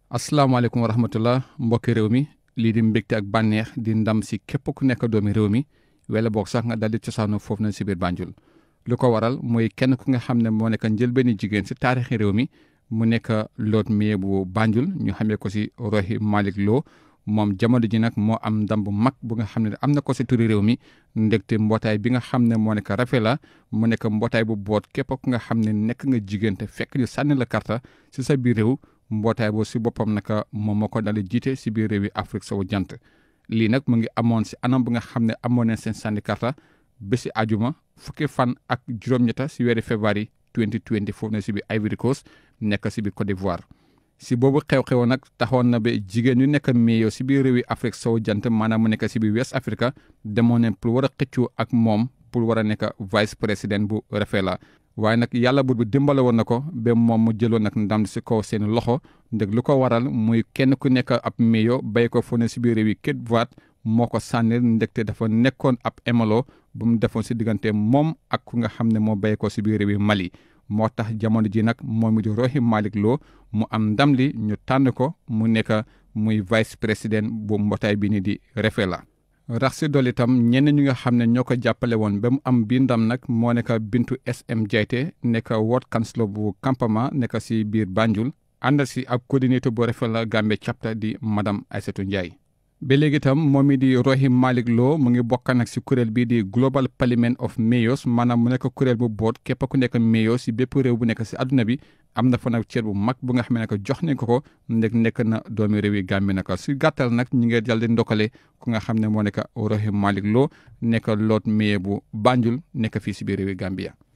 asalaamaaleykum wa rahmatullah mbokki réew mi lii di mbégte ak bànneex di ndam si képp ku nekk doomi réew mi wala boog sax nga daldi cosaanu foofu na si biir Banjul lu ko waral mooy kenn ku nga xam ne moo nekk njëlbeeni jigéen si taarixi réew mi mu nekk Lord Mayor bu Banjul ñu xamee ko si Rohey Malick Lowe moom jamono ji nag moo am ndam bu mag bu nga xam ne am na ko si turi réew mi ndegte mbootaay bi nga xam ne moo nekk Rafela mu nekk mbootaay bu boot képp ku nga xam ne nekk nga jigéen te fekk ñu sànni la karta si sa biir réew mbootaay boobu si boppam naka moom moo ko dal jiite si biir réew yi Afrique sowu jant lii nag mu ngi amoon si anam bu nga xam ne amoon nañ seen sànni karta ba si ajuma fukki fan ak juróom-ñetta si weeri février 2020 foofu na si biir Ivory Coast nekk si biir Côte d'Ivoire. si boobu xew-xew nag taxoon na ba jigéen ñu nekk meeyoo si biir réew yi Afrique sowu jant maanaam mu nekk si biir West Africa demoon nañ pour war a xëccoo ak moom pour war a nekk vice président bu Rafela waaye nag yàlla buur bi dimbale woon na ko ba moom mu jëloon nag ndam si kaw seen loxo ndeg lu ko waral muy kenn ku nekk ab meeyoo bay ko fu ne si biir réew yi Cape Verde moo ko sànnil ndegte dafa nekkoon ab émalo bu mu defoon si diggante moom ak ku nga xam ne moo bay ko si biir réew yi Mali moo tax jamono ji nag moom it di Rohey Malick Lowe mu am ndam li ñu tànn ko mu nekk muy vice président bu mbootaay bi ni di Rafela rax si dool itam ñenn ñi nga xam ne ñoo ko jàppale woon ba mu am bii ndam nag moo nekk Bintu SM Jaite nekk ward councilor bu Kampama nekk si biir Banjul ànd si ab coordinateur bu Rafela Gambie chapter di madame Aïssatou Ndiaye ba léegi itam moom mi di Rohey Malick Lowe mu ngi bokk nag si kuréel bii di Global Parliament of Mayors maanaam mu nekk kuréel bu boot képp ku nekk mayor si bépp réew bu nekk si àdduna bi am na fa nag cër bu mag bu nga xam ne jox nañ ko ko ndeg nekk na doomi réew yi Gambie nag si gàttal nag ñu ngi jàll di ndokkale ku nga xam ne moo nekk Rohey Malick Lowe nekk Lord Mayor bu Banjul nekk fii si biir réew yi Gambia